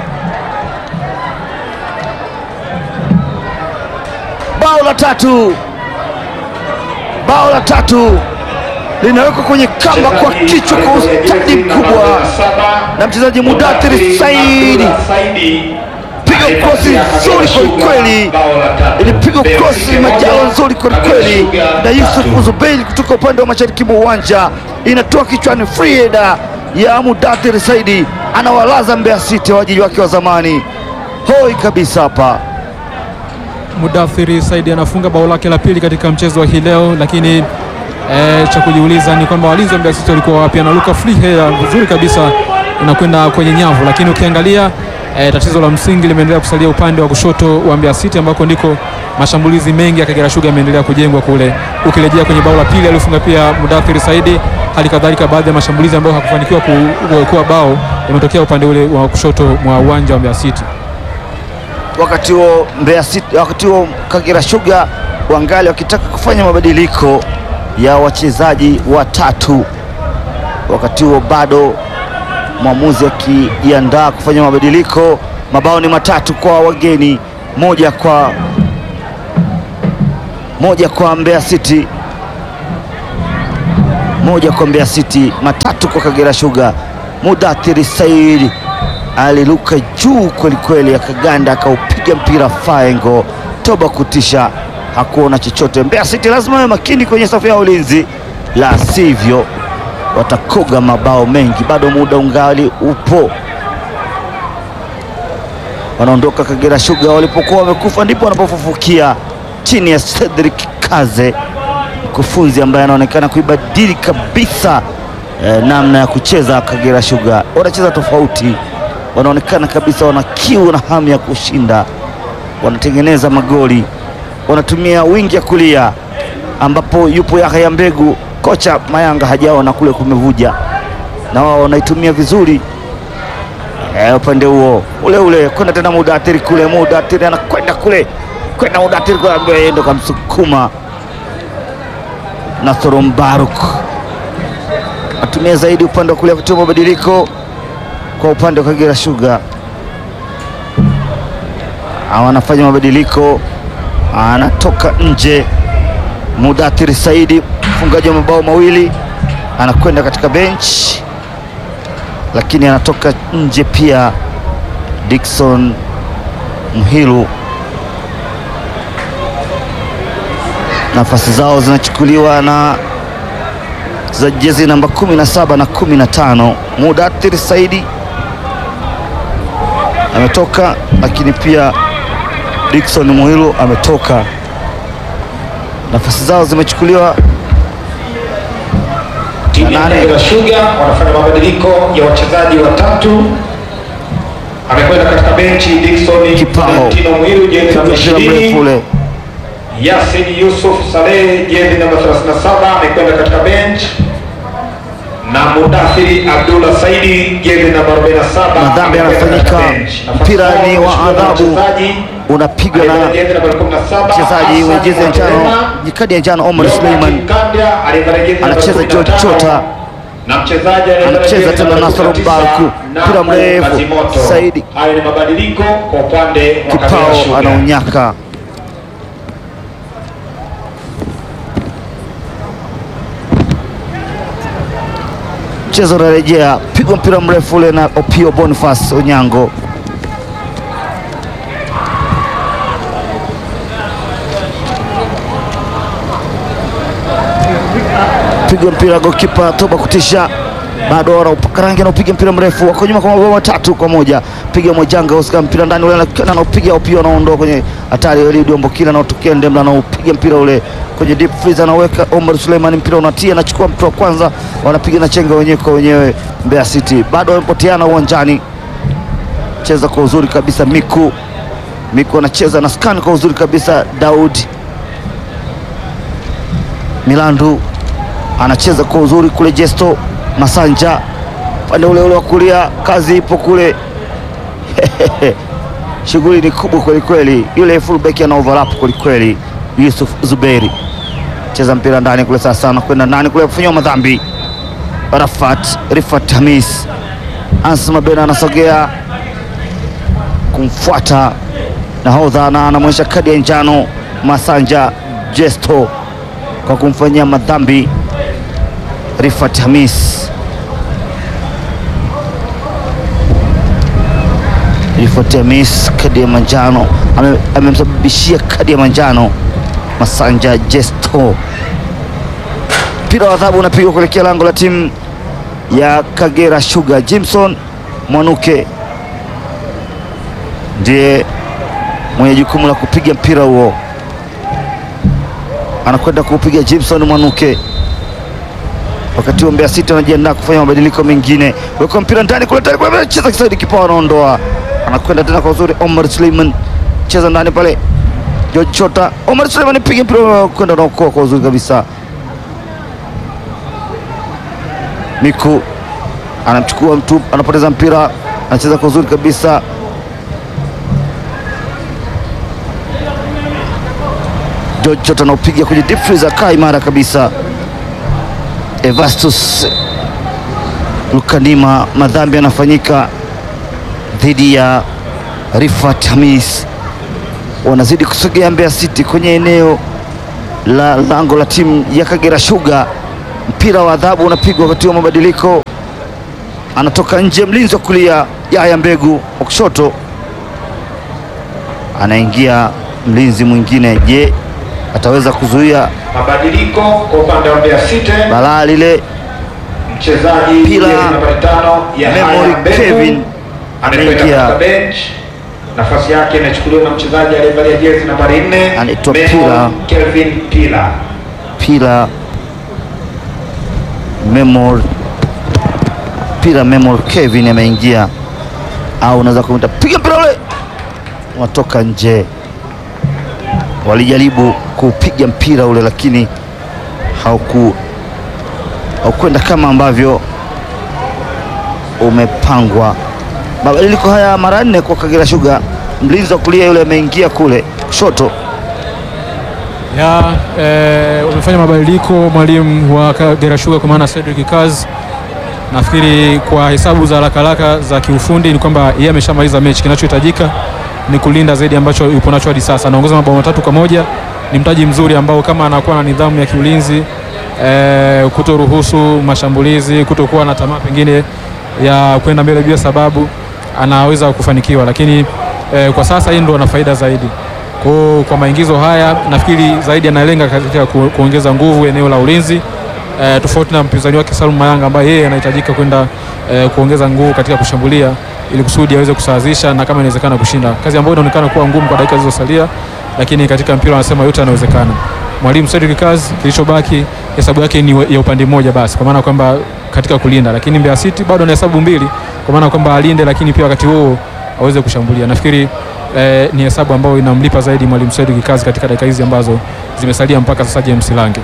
bao la tatu, bao la tatu linawekwa kwenye kamba kwa kichwa kwa ustadi mkubwa na mchezaji Mudathiri Saidi. Piga krosi nzuri kwelikweli, ilipigwa krosi majalo nzuri kwelikweli na Yusuf Uzubeili kutoka upande wa mashariki mwa uwanja, inatoa kichwani, free header ya Mudathiri Saidi, anawalaza Mbeya City waajili wake wa zamani. Hoi kabisa hapa. Mudathiri Saidi anafunga bao lake la pili katika mchezo wa hii leo, lakini e, cha kujiuliza ni kwamba walinzi wa Mbeya City walikuwa wapi? Anaruka free header vizuri kabisa, inakwenda kwenye nyavu, lakini ukiangalia e, tatizo la msingi limeendelea kusalia upande wa kushoto wa Mbeya City ambako ndiko mashambulizi mengi ya Kagera Sugar yameendelea kujengwa kule. Ukirejea kwenye bao la pili aliyofunga pia Mudathiri Saidi, hali kadhalika baadhi ya mashambulizi ambayo hakufanikiwa ku- kuwa bao yametokea upande ule wa kushoto mwa uwanja wa Mbeya City. wakati huo Mbeya City, wakati huo Kagera Sugar wangali wakitaka kufanya mabadiliko ya wachezaji watatu. Wakati huo bado mwamuzi akijiandaa kufanya mabadiliko. Mabao ni matatu kwa wageni, moja kwa moja kwa Mbeya City, moja kwa Mbeya City, matatu kwa Kagera Sugar. Mudathiri Saidi aliruka juu kwelikweli, akaganda akaupiga mpira faengo. Toba kutisha, hakuona chochote. Mbeya City lazima wawe makini kwenye safu ya ulinzi, la sivyo watakoga mabao mengi. Bado muda ungali upo, wanaondoka Kagera Sugar. Walipokuwa wamekufa ndipo wanapofufukia chini ya Cedric Kaze, mkufunzi ambaye anaonekana kuibadili kabisa eh, namna ya kucheza Kagera Sugar. Wanacheza tofauti, wanaonekana kabisa wana kiu na hamu ya kushinda, wanatengeneza magoli, wanatumia wingi ya kulia ambapo yupo Yahya Mbegu. Kocha Mayanga hajaona kule kumevuja, na wao wanaitumia vizuri eh, upande huo ule ule, kwenda tena Mudathiri kule, Mudathiri anakwenda kule, kwenda Mudathiri kule, ambaye yeye ndo kamsukuma Nasoro Mbaruk atumia zaidi upande wa kulia kutoa mabadiliko kwa upande wa Kagera Sugar. Hawa anafanya mabadiliko, anatoka nje Mudathiri Saidi, mfungaji wa mabao mawili, anakwenda katika bench, lakini anatoka nje pia Dickson Mhilu. Nafasi zao zinachukuliwa na za jezi namba 17 na 15. Mudathiri Saidi ametoka, lakini pia Dickson Muhilu ametoka. Nafasi zao zimechukuliwa Timu ya Nane. Kagera Sugar wanafanya mabadiliko ya wachezaji watatu. Amekwenda katika benchi Dickson Kipao. Valentino Mwiru jezi namba mpira mrefu 20. ule Yasin Yusuf Saleh jezi namba 37 amekwenda katika bench na Mudathiri Abdullah Saidi jezi namba 47 Madhambi amekwenda katika yanafanyika. bench. Nafasi Mpira zao ni wa zimeshikwa na adhabu. wachezaji. unapigwa na Aliyevaa jezi namba 17 mchezaji mwenye Hassan jezi ya njano, Mwakilema. kadi ya njano Omar Suleiman Kandya aliyevaa jezi namba anacheza George 15, Chota na mchezaji anayevalia Anacheza jezi tena namba Nasoro 19, Mbaruku. Nabu Mpira mrefu. Kazimoto. Saidi. Hayo ni mabadiliko kwa upande wa Kagera Kipao Sugar. anaunyaka mchezo unarejea, pigwa mpira mrefu ule na Opio Boniface Onyango. Pigwa mpira gokipa Toba kutisha, bado anaupa rangi, anaupiga mpira mrefu, wako nyuma kwa mabao matatu kwa moja. Piga Mwajanga Oscar, mpira ndani ule, na- anaupiga Opio, anaondoa kwenye hatari. Eliud Ombokila anaotokea Ndemla, anaupiga mpira ule kwenye deep freeze, anaweka Omar Suleiman, mpira unatia, anachukua mtu wa kwanza, wanapiga na chenga wenyewe kwa wenyewe. Mbeya City bado wamepoteana uwanjani, cheza kwa uzuri kabisa Miku Miku anacheza na scan kwa uzuri kabisa. Daud Milandu anacheza kwa uzuri kule. Jesto Masanja upande ule ule wa kulia, kazi ipo kule shughuli ni kubwa kwelikweli. Yule fullback ana overlap kwelikweli. Yusuf Zuberi cheza mpira ndani kule, sasa anakwenda ndani kule kufanyiwa madhambi. Rafat Rifat Hamis Ansma Ben anasogea kumfuata nahodha na anamwonyesha kadi ya njano Masanja Jesto kwa kumfanyia madhambi Rifat Hamis. Rifat Hamis kadi ya manjano ame- amemsababishia kadi ya manjano Masanja Jesto. Mpira wa adhabu unapigwa kuelekea lango la timu ya Kagera Sugar. Jimson Mwanuke ndiye mwenye jukumu la kupiga mpira huo, anakwenda kuupiga Jimson Mwanuke. Wakati huo Mbeya City wanajiandaa kufanya mabadiliko mengine, weka mpira ndani kule, tayari kule, cheza kisaidi, kipao anaondoa, anakwenda tena kwa uzuri. Omar Suleiman cheza ndani pale, George Chota, Omar Suleiman piga mpira kwenda naokoa kwa uzuri kabisa. Miku anamchukua mtu, anapoteza mpira, anacheza kwa uzuri kabisa. George Chota anaupiga kwenye deep freeze, akaa imara kabisa. Evastus Lukanima, madhambi yanafanyika dhidi ya Rifat Hamis. Wanazidi kusogea Mbeya City kwenye eneo la lango la timu ya Kagera Sugar. Mpira wa adhabu unapigwa wakati wa mabadiliko, anatoka nje mlinzi wa kulia Yahya Mbegu, wa kushoto anaingia mlinzi mwingine. Je, ataweza kuzuia Mabadiliko kwa upande wa Mbeya City, balaa lile? mchezaji Pila jezi nambari tano Yahya Memory Mbegu Kevin anakwenda ameingia. katika bench. Nafasi yake inachukuliwa na mchezaji aliyevalia jezi nambari 4 Anaitwa Memory Pila. Kevin Pila. Pila Memor Pila Memor Kevin ameingia, au unaweza kumta piga mpira ule, unatoka nje. Walijaribu kupiga mpira ule, lakini hauku haukwenda kama ambavyo umepangwa. Mabadiliko haya mara nne kwa Kagera Sugar. Mlinzi wa kulia yule ameingia kule kushoto ya eh, wamefanya mabadiliko mwalimu wa Kagera Sugar kwa maana Cedric Kaz. Nafikiri kwa hesabu za haraka haraka za kiufundi ni kwamba yeye ameshamaliza mechi. Kinachohitajika ni kulinda zaidi ambacho yupo nacho hadi sasa. Anaongoza mabao matatu kwa moja, ni mtaji mzuri ambao kama anakuwa na nidhamu ya kiulinzi eh, kutoruhusu mashambulizi, kutokuwa na tamaa pengine ya kwenda mbele bila sababu, anaweza kufanikiwa, lakini eh, kwa sasa hii ndo ana faida zaidi kwa, kwa maingizo haya nafikiri zaidi analenga katika ku, kuongeza nguvu eneo la ulinzi e, tofauti na mpinzani wake Salum Mayanga ambaye yeye anahitajika kwenda e, kuongeza nguvu katika kushambulia ili kusudi aweze kusawazisha na kama inawezekana kushinda, kazi ambayo inaonekana kuwa ngumu kwa dakika zilizosalia, lakini katika mpira wanasema yote yanawezekana. Mwalimu Cedric Kaz, kilichobaki hesabu yake ni ya upande mmoja basi, kwa maana kwamba katika kulinda, lakini Mbeya City bado ana hesabu mbili, kwa maana kwamba alinde, lakini pia wakati huo aweze kushambulia. Nafikiri eh, ni hesabu ambayo inamlipa zaidi mwalimu Cedric Kazi katika dakika hizi ambazo zimesalia mpaka sasa James Lange.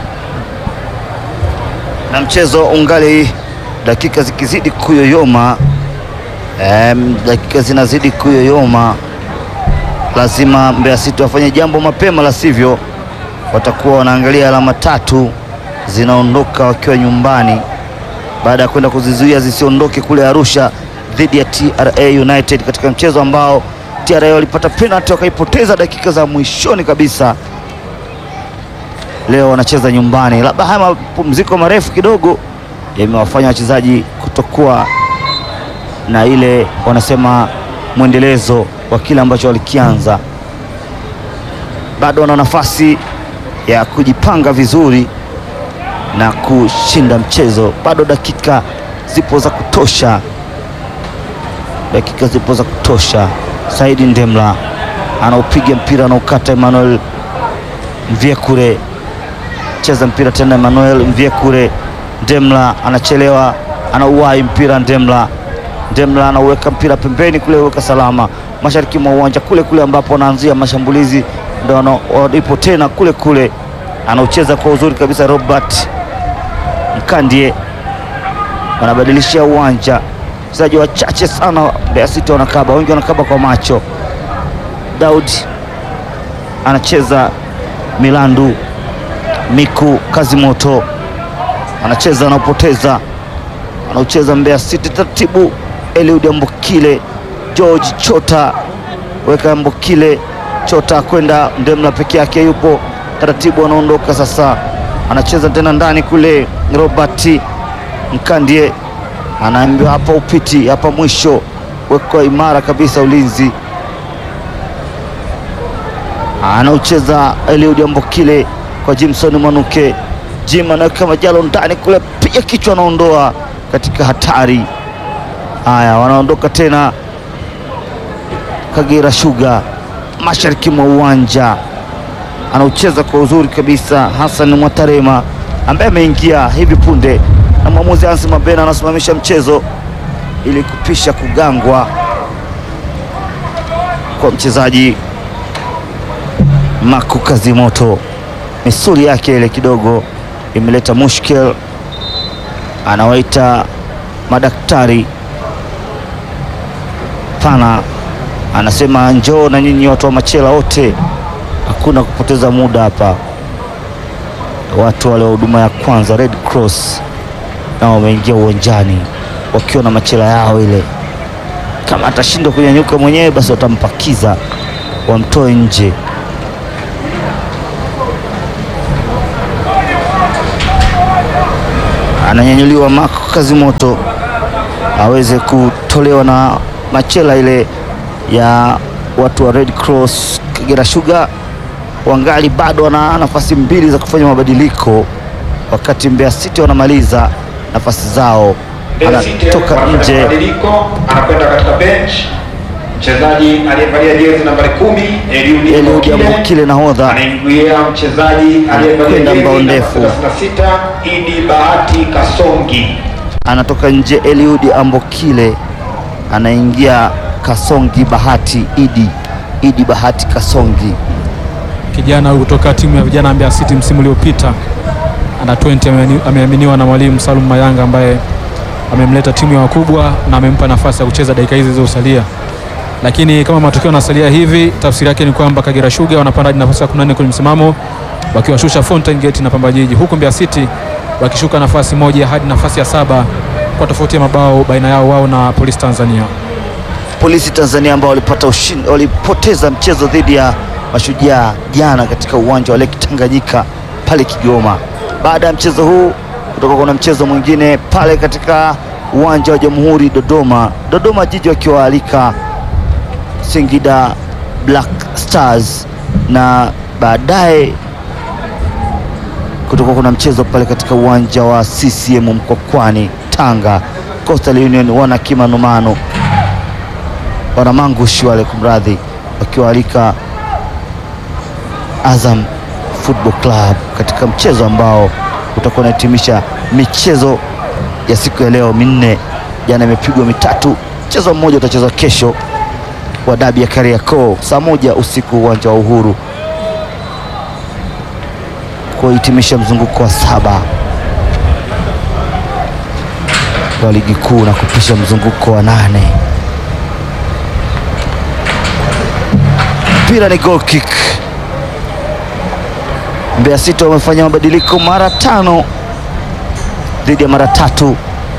na mchezo ungali dakika zikizidi kuyoyoma, em, dakika zinazidi kuyoyoma, lazima Mbeya City wafanye jambo mapema, la sivyo watakuwa wanaangalia alama tatu zinaondoka wakiwa nyumbani. baada ya kwenda kuzizuia zisiondoke kule Arusha dhidi ya TRA United katika mchezo ambao TRA walipata penalty wakaipoteza dakika za mwishoni kabisa. Leo wanacheza nyumbani, labda haya mapumziko marefu kidogo yamewafanya wachezaji kutokuwa na ile wanasema mwendelezo wa kile ambacho walikianza. Bado wana nafasi ya kujipanga vizuri na kushinda mchezo. Bado dakika zipo za kutosha, dakika zipo za kutosha. Saidi Ndemla anaupiga mpira anaukata Emmanuel Mvyekure, cheza mpira tena Emmanuel Mvyekure. Ndemla anachelewa, anauwai mpira Ndemla. Ndemla anauweka mpira pembeni kule, uweka salama mashariki mwa uwanja kule kule ambapo wanaanzia mashambulizi, ndo walipo tena kule kule, anaucheza kwa uzuri kabisa Robert Mkandie wanabadilishia uwanja, wachezaji wachache sana Mbeya City wanakaba, wengi wanakaba kwa macho. Daud anacheza Milandu, Miku Kazimoto anacheza, anaopoteza, anaucheza Mbeya City taratibu. Eliud Ambokile, George Chota weka Ambokile, Chota kwenda Ndemla peke yake, yupo taratibu, anaondoka sasa, anacheza tena ndani kule. Robert Mkandie anaambiwa hapa upiti, hapa mwisho, wekwa imara kabisa ulinzi anaucheza Eliud Ambokile kwa Jimson Mwanuke. Jim anaweka majalo ndani kule, piga kichwa, anaondoa katika hatari. Haya, wanaondoka tena Kagera Sugar mashariki mwa uwanja, anaucheza kwa uzuri kabisa Hassan Mwatarema ambaye ameingia hivi punde na mwamuzi Hansi Mabena anasimamisha mchezo ili kupisha kugangwa kwa mchezaji Maku Kazimoto. Misuli yake ile kidogo imeleta mushkil, anawaita madaktari pana, anasema njoo na nyinyi watu wa Machela wote, hakuna kupoteza muda hapa. Watu wale wa huduma ya kwanza Red Cross nao wameingia uwanjani wakiwa na machela yao ile. Kama atashindwa kunyanyuka mwenyewe, basi watampakiza wamtoe nje. Ananyanyuliwa Marco Kazimoto aweze kutolewa na machela ile ya watu wa Red Cross. Kagera Sugar wangali bado wana nafasi mbili za kufanya mabadiliko, wakati Mbeya City wanamaliza nafasi zao. Mbeya City Anatoka wanafanya nje mabadiliko, anakwenda katika bench mchezaji aliyevalia jezi nambari kumi Eliud Eliud Ambokile Ambokile nahodha anaingia mchezaji aliyevalia Anakwenda jezi mbao namba ndefu. 36 Idi Bahati Kasongi. anatoka nje. Eliud Ambokile anaingia Kasongi Bahati Idi Idi Bahati Kasongi. kijana huyu kutoka timu ya vijana ya Mbeya City msimu uliopita under 20 ameamini- ameaminiwa na mwalimu Salum Mayanga ambaye amemleta timu ya wakubwa na amempa nafasi ya kucheza dakika hizi zilizosalia. Lakini kama matokeo yanasalia hivi, tafsiri yake ni kwamba Kagera Sugar wanapanda hadi nafasi ya 14 kwenye msimamo wakiwashusha Fountain Gate na Pamba Jiji, huku Mbeya City wakishuka nafasi moja hadi nafasi ya saba kwa tofauti ya mabao baina yao wao na Polisi Tanzania. Polisi Tanzania ambao walipata ushindi, walipoteza mchezo dhidi ya Mashujaa jana katika uwanja wa Lake Tanganyika pale Kigoma. Baada ya mchezo huu kutoka kuna mchezo mwingine pale katika uwanja wa Jamhuri Dodoma, Dodoma Jiji wakiwaalika Singida Black Stars, na baadaye kutoka kuna mchezo pale katika uwanja wa CCM Mkwakwani Tanga, Coastal Union wana kimanumano wanamangushi wale kumradhi, wakiwaalika Azam Football Club katika mchezo ambao utakuwa unahitimisha michezo ya siku ya leo minne. Jana imepigwa mitatu, mchezo mmoja utachezwa kesho wa dabi ya Kariakoo saa moja usiku uwanja wa Uhuru kuhitimisha mzunguko wa saba wa ligi kuu na kupisha mzunguko wa nane. Mpira ni goal kick. Mbeya City wamefanya mabadiliko mara tano dhidi ya mara tatu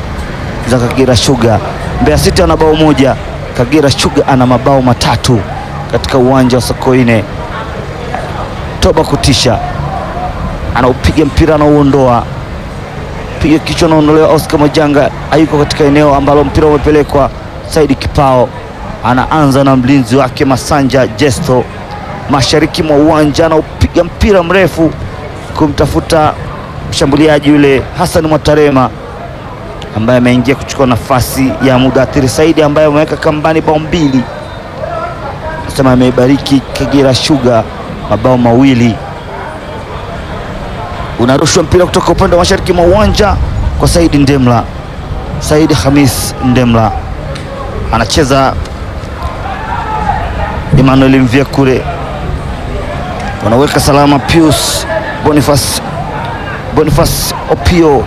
za Kagera Sugar. Mbeya City ana bao moja, Kagera Sugar ana mabao matatu katika uwanja wa Sokoine. Toba kutisha anaupiga mpira anauondoa, piga kichwa, anaondolewa. Oscar Majanga hayuko katika eneo ambalo mpira umepelekwa. Saidi Kipao anaanza na mlinzi wake Masanja Jesto mashariki mwa uwanja, anaupiga mpira mrefu kumtafuta mshambuliaji yule Hassan Mwatarema ambaye ameingia kuchukua nafasi ya Mudathiri Saidi ambaye ameweka kambani bao mbili, nasema ameibariki Kagera Sugar mabao mawili. Unarushwa mpira kutoka upande wa mashariki mwa uwanja kwa Saidi Ndemla. Saidi Hamis Ndemla anacheza Emmanuel Mvyakure, wanaweka salama Pius Boniface Boniface Opio.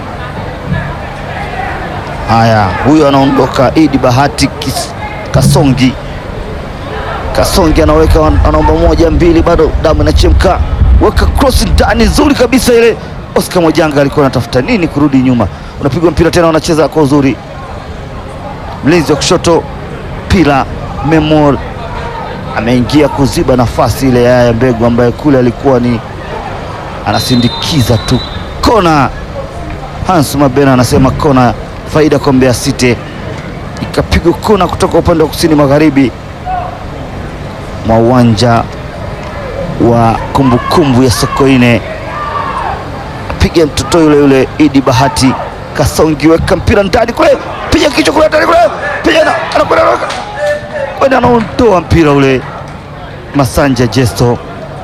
Haya, huyo anaondoka. Idi Bahati Kis- Kasongi Kasongi anaweka, anaomba moja mbili, bado damu inachemka, weka cross ndani, nzuri kabisa ile. Oscar Mojanga alikuwa anatafuta nini kurudi nyuma, unapigwa mpira tena, wanacheza kwa uzuri. Mlinzi wa kushoto Pila Memor ameingia kuziba nafasi ile ya Yaya Mbegu ambaye kule alikuwa ni anasindikiza tu kona. Hans Mabena anasema kona, faida kwa Mbeya City. Ikapigwa kona kutoka upande wa kusini magharibi mwa uwanja wa kumbukumbu ya Sokoine. Piga mtoto yule yule Idi Bahati Kasongi, weka mpira ndani kule, piga kichwa kule ndani kule, piga na anakwenda kwenda, anaondoa mpira ule. Masanja Jesto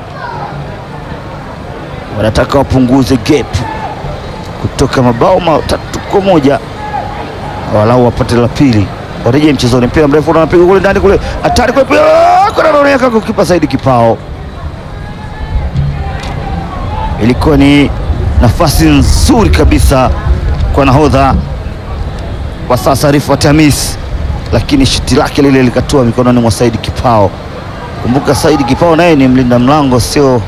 wanataka wapunguze gap kutoka mabao matatu kwa moja walau wapate la pili, warejee mchezoni. Mpira mrefu unapiga kule ndani kule, hatari kule, anaoneka kukipa Saidi Kipao. Ilikuwa ni nafasi nzuri kabisa kwa nahodha kwa sasa Rifat Hamis, lakini shuti lake lile likatua mikononi mwa Saidi Kipao. Kumbuka Saidi Kipao naye ni mlinda mlango, sio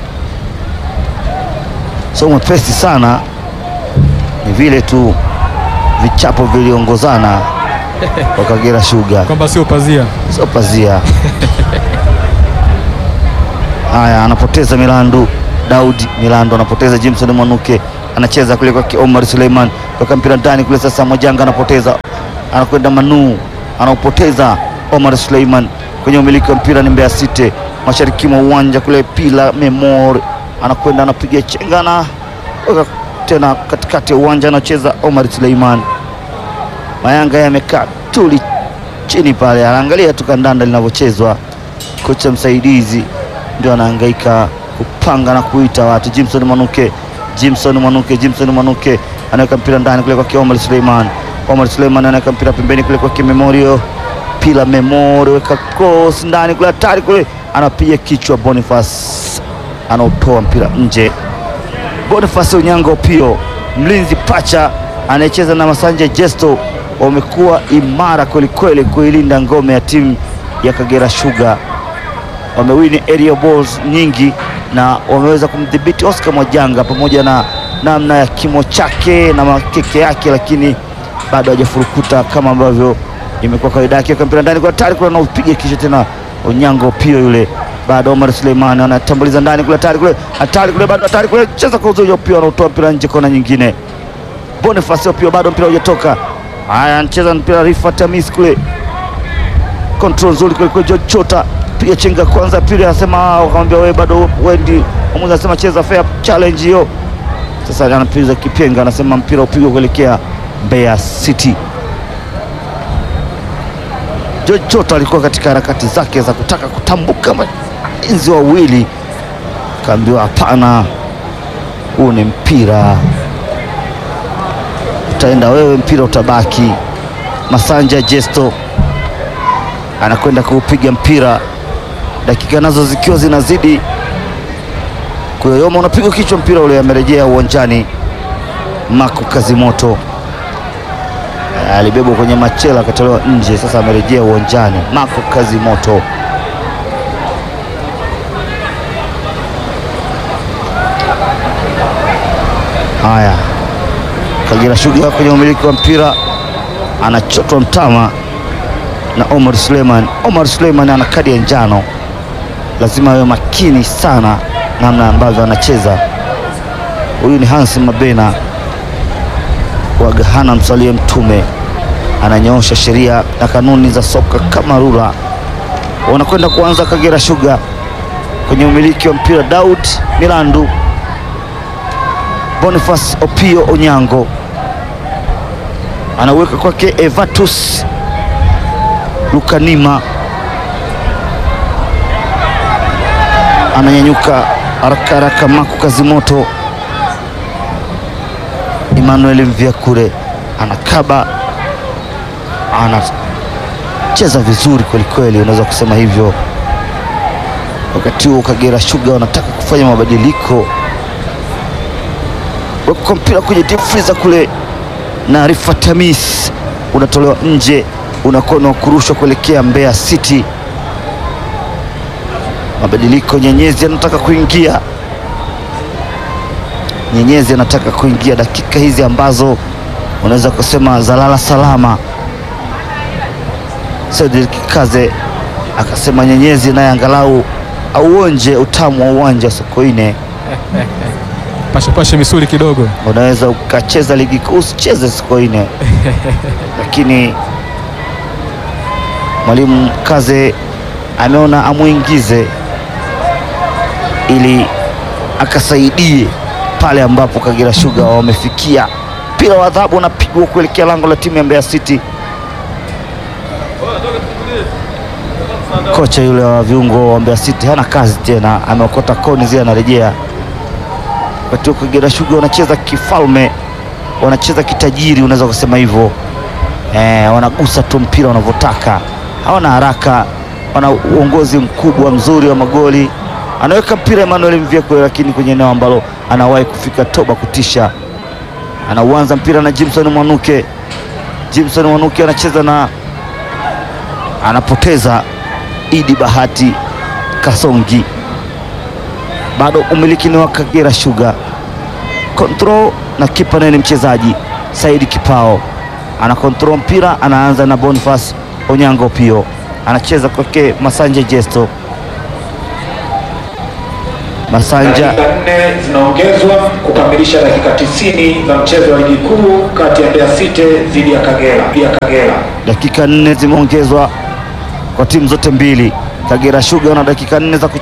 sio mwepesi sana, ni vile tu vichapo viliongozana kwa Kagera Sugar, kwamba sio pazia. sio pazia. Haya, anapoteza Milandu Daudi Milandu anapoteza. Jimson Mwanuke anacheza kule kwa Omar Suleiman, toka mpira ndani kule. Sasa Mojanga anapoteza, anakwenda Manu anaupoteza. Omar Suleiman kwenye umiliki wa mpira ni Mbeya City, mashariki mwa uwanja kule. Pila Memor anakwenda anapiga chenga na weka tena katikati ya uwanja, anacheza Omar Suleiman. Mayanga yamekaa tuli chini pale, anaangalia tu kandanda linavyochezwa. Kocha msaidizi ndio anahangaika kupanga na kuita watu. Jimson Mwanuke, Jimson Mwanuke, Jimson Mwanuke anaweka mpira ndani kule kwa Omar Suleiman. Omar Suleiman anaweka mpira pembeni kule kwa Memorio. Pila Memorio weka cross ndani kule, hatari kule, anapiga kichwa. Boniface anaotoa mpira nje. Boniface Onyango Pio, mlinzi pacha anayecheza na Masanja Jesto, wamekuwa imara kwelikweli kuilinda ngome ya timu ya Kagera Sugar. Wamewini area balls nyingi na wameweza kumdhibiti Oscar Mwajanga pamoja na namna ya kimo chake na makeke yake, lakini bado hajafurukuta kama ambavyo imekuwa kawaida yake. Weka mpira ndani kwa hatari kule, anaupiga kisha tena Onyango Pio yule bado Omar Suleiman anatambuliza ndani kule, hatari kule, hatari kule, bado hatari kule, cheza kwa uzuri Opio anautoa mpira nje, kona nyingine. Boniface Opio bado mpira hujatoka. Haya, anacheza mpira Rifat Hamis kule, control nzuri kule kule, George Chota piga chenga kwanza, pili anasema wakamwambia wewe bado wendi, mwamuzi anasema cheza fair challenge hiyo. Sasa anapiga kipenga, anasema mpira upigwe kuelekea Mbeya City. George Chota alikuwa katika harakati zake za kutaka kutambuka maenzi wawili, kaambiwa hapana, huu ni mpira, utaenda wewe, mpira utabaki. Masanja Jesto anakwenda kuupiga mpira, dakika nazo zikiwa zinazidi kuyoyoma, unapigwa kichwa, mpira ule amerejea uwanjani. Mako Kazimoto alibebwa kwenye machela akatolewa nje, sasa amerejea uwanjani. Mako Kazimoto haya, Kagera Sugar kwenye umiliki wa mpira anachotwa mtama na Omar Suleiman. Omar Suleiman ana kadi ya njano, lazima awe makini sana namna ambavyo anacheza. Huyu ni Hans Mabena wa Gahana msalie Mtume, ananyoosha sheria na kanuni za soka kama rula. Wanakwenda kuanza Kagera Sugar kwenye umiliki wa mpira Daud Milandu, Boniface Opio Onyango anaweka kwake Evatus Lukanima, ananyanyuka haraka haraka Maku Kazimoto, Emmanuel Mvyakure anakaba, anacheza vizuri kwelikweli, unaweza kusema hivyo. Wakati huo Kagera Sugar wanataka kufanya mabadiliko, weka mpira kwenye deep freezer kule, na Rifat Hamis unatolewa nje, unakuwa wa kurushwa kuelekea Mbeya City. Mabadiliko, Nyenyezi anataka kuingia, Nyenyezi anataka kuingia dakika hizi ambazo unaweza kusema zalala salama. Cedric Kaze akasema Nyenyezi naye angalau auonje utamu wa uwanja wa Sokoine. Pashepashe misuli kidogo. Unaweza ukacheza ligi kuu usicheze Sokoine, lakini mwalimu Kaze ameona amwingize ili akasaidie pale ambapo Kagera Sugar wamefikia. Mpira wa adhabu unapigwa kuelekea lango la timu ya Mbeya City. Kocha yule wa viungo wa Mbeya City hana kazi tena, ameokota koni zile, anarejea wakati huo Kagera Sugar wanacheza kifalme, wanacheza kitajiri, unaweza kusema hivyo eh, wanagusa tu mpira wanavyotaka, hawana haraka, wana uongozi mkubwa mzuri wa magoli. Anaweka mpira Emmanuel Mvyekwe, lakini kwenye eneo ambalo anawahi kufika toba kutisha, anauanza mpira na Jimson Mwanuke. Jimson Mwanuke anacheza na anapoteza Idi Bahati Kasongi bado umiliki ni wa Kagera Sugar. Control na kipa naye ni mchezaji Saidi Kipao, ana control mpira, anaanza na Boniface Onyango Pio, anacheza kwake Masanja Jesto. Masanja Dakika nne zinaongezwa kukamilisha dakika 90 za mchezo wa ligi kuu kati ya Mbeya City dhidi ya Kagera ya Kagera. dakika nne zimeongezwa kwa timu zote mbili. Kagera Sugar wana dakika nne za kucheza.